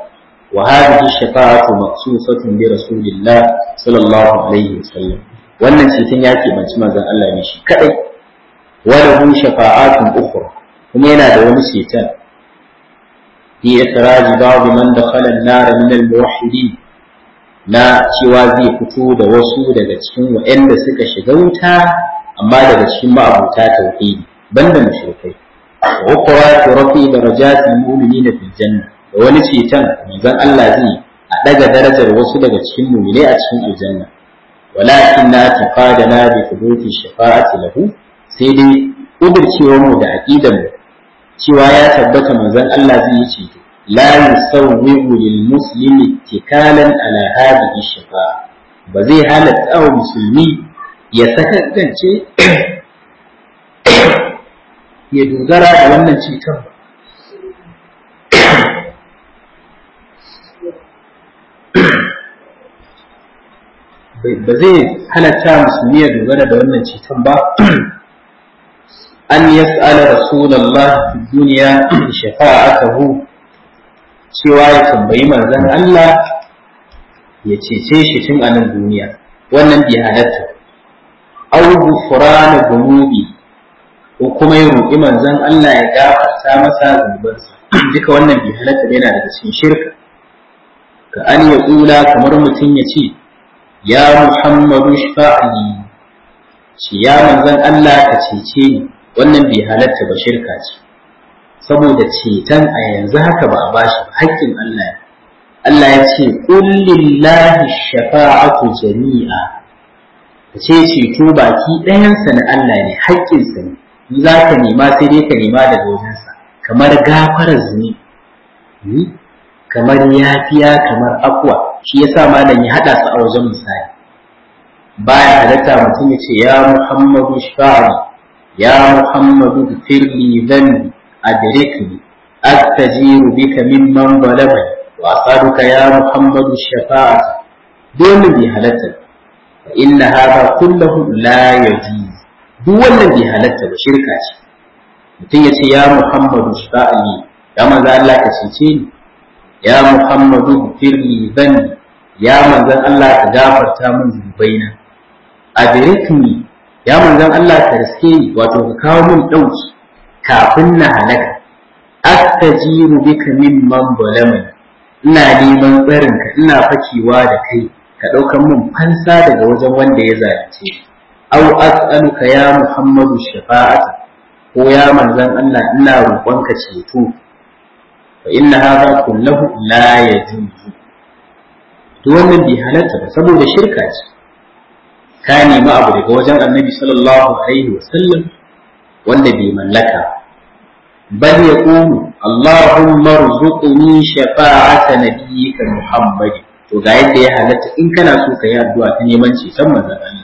S1: wa hadhihi shafa'atu maqsusatun bi rasulillah sallallahu alaihi wasallam wannan ceton ya keɓanci manzon Allah ne shi kadai wa lahu shafa'atun ukhra kuma yana da wani ceton fi ikhraj ba'd man dakhala an-nar min al-muwahhidin na cewa zai fito da wasu daga cikin waɗanda suka shiga wuta amma daga cikin ma'abuta tauhidi banda mushrikai wa ukhra turafi darajatil mu'minina fil janna da wani ceton manzon Allah zai a daga darajar wasu daga cikin mu'minai a cikin aljanna walakin na taqadana bi thubuti shafa'ati lahu sai dai kudircewar mu da aqidar mu cewa ya tabbata manzon Allah zai yi ceto la yusawwigu lil muslimi tikalan ala hadhihi shafa'a ba zai halatta wa musulmi ya sakance ya dogara da wannan ceton ba ba zai halatta musulmi ya dogara da wannan ceton ba an yas'ala rasulullah fi duniya shafa'atahu cewa ya tambayi manzon Allah ya cece shi tun a nan duniya wannan bai halatta aw ghufrana dhunubi ko kuma ya roƙi manzon Allah ya gafarta masa zunubansa duka wannan bai halatta yana daga cikin shirka ka an ya tsula kamar mutum ya ce ya muhammadu shafa'ali shi ya manzon Allah ka cece ni wannan bai halatta ba shirka ce saboda ceton a yanzu haka ba a bashi ba haƙƙin Allah ne Allah ya ce kullillahi shafa'atu jami'a ka ce ceto baki ɗayansa na Allah ne haƙƙinsa ne in za ka nema sai dai ka nema daga wajensa kamar gafarar zuni kamar yafiya kamar akwa shi yasa malam ya haɗa su a wajen misali baya halatta mutum ya ce ya muhammadu shafa'ani ya muhammadu firli dhanbi أدركني أستجير بك ممن ظلمني وأسألك يا محمد الشفاعة دون بهلتك فإن هذا كله لا يجوز دون بهلتك وشركة mutum ya ce ya Muhammadu shafa'ali ya manzan Allah ka cece ni ya Muhammadu firli zan ya manzan Allah ka gafarta min zunubaina adrikni ya manzan Allah ka riske ni wato ka kawo min dauki kafin na halaka astajiru bika mimman zalamani ina neman tsarinka ina fakewa da kai ka ɗaukan min fansa daga wajen wanda ya zalunce aw as'aluka ya muhammadu shafa'ata ko ya manzon Allah ina roƙonka ceto fa inna hadha kullahu la yajuzu to wannan bi halatta ba saboda shirka ce ka nemi abu daga wajen annabi sallallahu alaihi wasallam wanda bai mallaka bal yaqulu allahumma rzuqni shafa'ata nabiyyika muhammad to ga yadda ya halatta in kana so ka yi addu'a ta neman ceton manzon Allah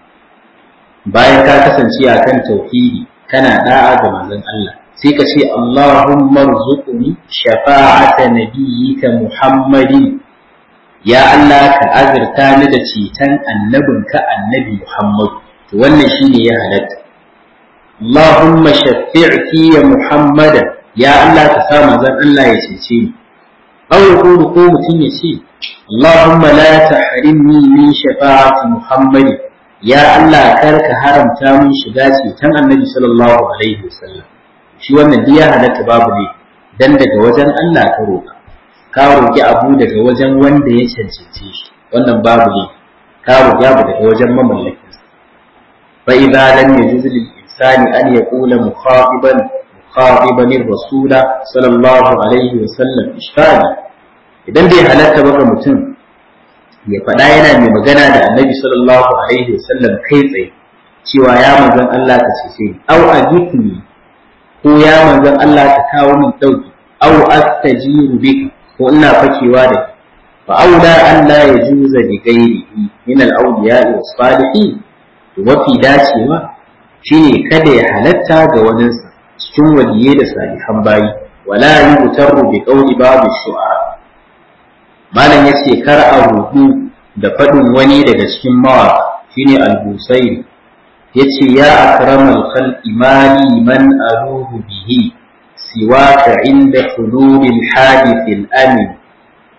S1: bayan ka kasance akan tauhidi kana da'a ga manzon Allah sai ka ce allahumma rzuqni shafa'ata nabiyyika muhammadin ya Allah ka azurta ni da ceton annabinka annabi muhammad to wannan shine ya halatta اللهم شفع في محمدا يا الله تسامى زن الله يتيتي أو يقول قوم يتي اللهم لا تحرمني من شفاعة محمد يا الله كرك حرم تامن شغاتي تن النبي صلى الله عليه وسلم shi wannan diya halatta babu ne dan daga wajen Allah ka roƙa ka roƙi abu daga wajen wanda ya cancance shi wannan babu ne ka roƙi abu daga wajen mamallakin fa idza lam yajuz lil الإنسان أن يقول مخاطبا مخاطبا الرسول صلى الله عليه وسلم إشكال idan bai halatta baka mutum ya faɗa yana mai magana da annabi sallallahu alaihi wasallam kai tsaye cewa ya manzon Allah ka cece ni aw ajibni ko ya manzon Allah ka kawo min dauki aw astajiru bika ko ina fakewa da kai fa aula an la yajuza bi ghairihi min al-awliya was salihin to mafi dacewa shine kada ya halatta ga waninsa cikin waliyai da salihan bayi wala yutarru bi qawli ba'd shu'ara malam yace kar a rubu da fadin wani daga cikin mawaka shine al-busairi yace ya akramal khalqi mali man aluhu bihi siwaka inda hululil hadith al-amin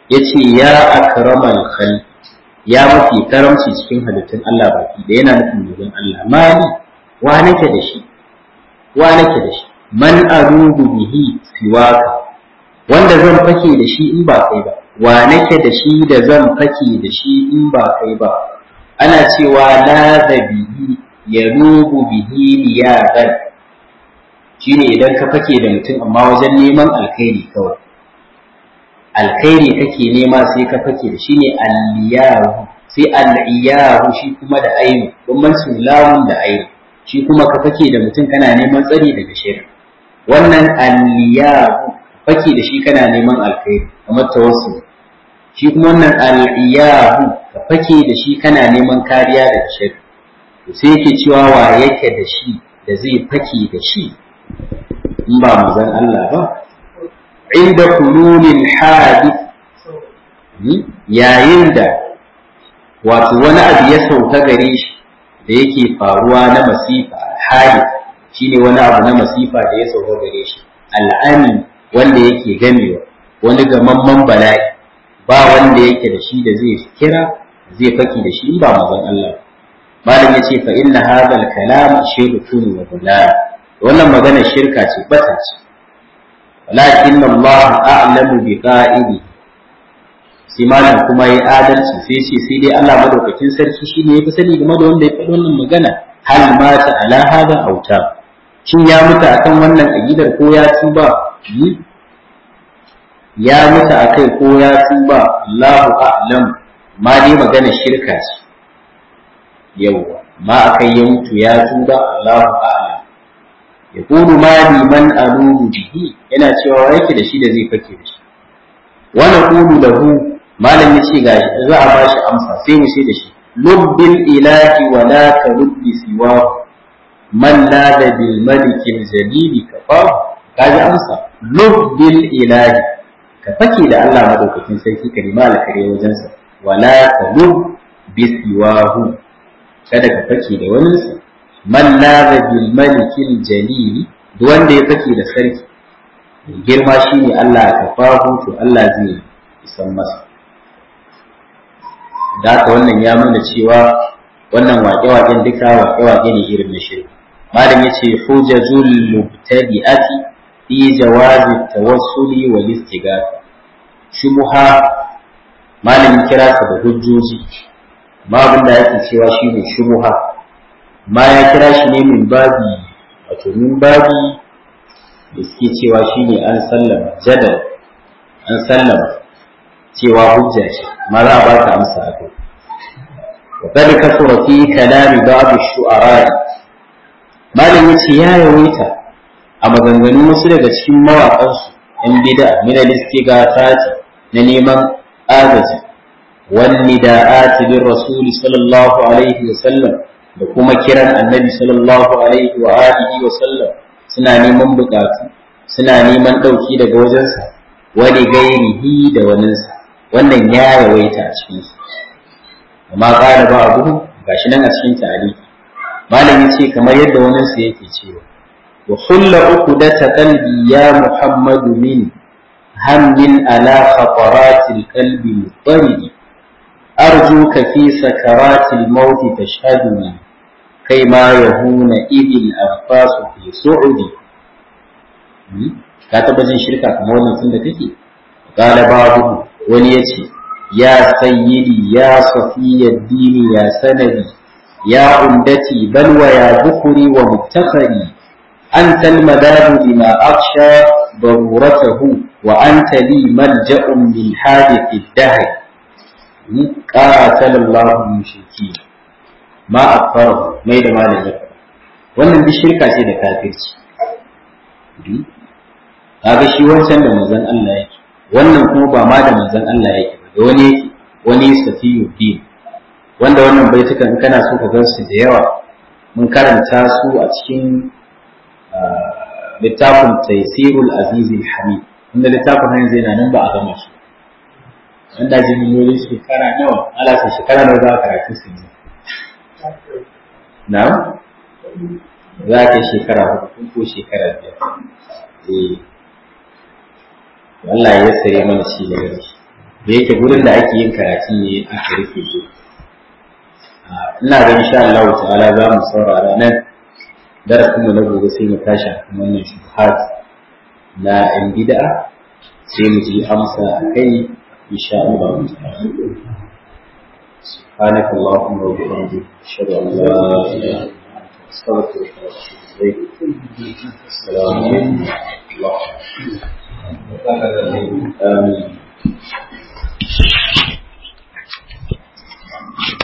S1: yace ya akramal khalq ya mafi karamci cikin halittun Allah baki da yana nufin manzon Allah mali wa nake da shi wa nake da shi man arubu bihi siwaka wanda zan fake da shi in ba kai ba wa nake da shi da zan fake da shi in ba kai ba ana cewa la bihi ya rubu bihi liyadan shine idan ka fake da mutum amma wajen neman alkhairi kawai alkhairi kake nema sai ka fake da shi ne alliyahu sai al'iyahu shi kuma da ainu bambancin lamun da ainu shi kuma ka fake da mutum kana neman tsari daga shirin wannan alliyahu fake da shi kana neman alkhairi kamar tawassul shi kuma wannan al'iyahu ka fake da shi kana neman kariya daga shirin to sai yake cewa wa yake da shi da zai fake da shi in ba mazan Allah ba inda kululin hadith yayin da wato wani abu ya sauka gare shi da yake faruwa na masifa hadith shine wani abu na masifa da ya sauka gare shi al'ami wanda yake gamewa wani gamamman bala'i ba wanda yake da shi da zai kira zai faki da shi in ba mazan Allah malam yace fa inna hadha al-kalam shirkun wa dalal wannan magana shirka ce bata ce walakin Allah a'lamu bi qa'ili sai malam kuma yi adalci sai ce sai dai Allah madaukakin sarki shine yafi sani game da wanda ya faɗi wannan magana hal mata ala hada auta shin ya mutu akan wannan aqidar ko ya tuba ya mutu akai ko ya tuba Allahu a'lam ma dai magana shirka ce yawwa ma akai ya mutu ya tuba Allahu a'lam yaqulu ma li man aludu bihi yana cewa yake da shi da zai fake da shi wa naqulu lahu malam yace ga za a ba shi amsa sai mu ce da shi lubbil ilahi wa la taruddi siwa man nada bil malik al jalil kafa kaji amsa lubbil ilahi ka fake da Allah madaukakin sarki ka nima alkare wajen sa wa la tarud bi siwahu kada ka fake da wani sa man nada bil malik al jalil duk wanda ya fake da sarki girma shine Allah ka fahu to Allah zai isan masa da haka wannan ya nuna cewa wannan waƙe-waƙen duka waƙe-waƙe ne irin na shirka malam yace hujajul mubtadi'ati fi jawazi tawassuli wal istighatha shubha malam kira ta da hujjoji ma abin da yake cewa shine shubha ma ya kira shi ne min babi wato min babi da suke cewa shine an sallama jadal an sallama cewa hujja ce ma za a ba ta amsa a kai وقد كثر في كلام بعض الشعراء malam yace ya yawaita a maganganun wasu daga cikin mawaƙansu ‘yan bida min al-istighathati na neman agaji wan nida'ati lir rasul sallallahu alaihi wa sallam da kuma kiran annabi sallallahu alaihi wa alihi wa sallam suna neman bukatu suna neman dauki daga wajensa wani gairihi da waninsa wannan ya yawaita a cikin su amma ƙara ba a gudu gashi nan a cikin tarihi malami ce kamar yadda wani su yake cewa wa hulla uku da ta qalbi ya muhammadu min hammin ala khataratil qalbi mutaridi arjuka fi sakaratil maut tashhaduni kai ma yahuna idil anfasu fi su'udi ka taba jin shirka kamar wannan tun da kake qala babu wani yace يا سيدي يا صفي الدين يا سندي يا عمدتي بل ويا ذكري ومفتخري أنت المداد لما أخشى ضرورته وأنت لي ملجأ من حادث الدهر قاتل الله المشركين ما أكفره ما يدى ما لن wannan duk shirka ce da kafirci kaga shi wancan da manzon Allah yake wannan kuma ba ma da manzon Allah yake da wani wani safiyu din wanda wannan baitukan in kana so ka gan su da yawa mun karanta su a cikin littafin taysirul azizil hamid wanda littafin hanyar zai na nan ba a gama shi wanda jin yori shekara nawa ala sai shekara nawa za a karatu su ne na za ka shekara hudu ko shekara biyar eh Allah ya sare mana shi da shi da yake gurin da ake yin karatu ne aka rufe su ina ga insha Allah ta'ala za mu saurara nan darasin mu na gobe sai mu tashi akan wannan shubhat na yan bid'a sai mu ji amsa akai insha Allah ta'ala سبحانك اللهم وبحمدك أشهد أن لا إله إلا أنت أستغفرك وأتوب إليك السلام عليكم ورحمة الله آمين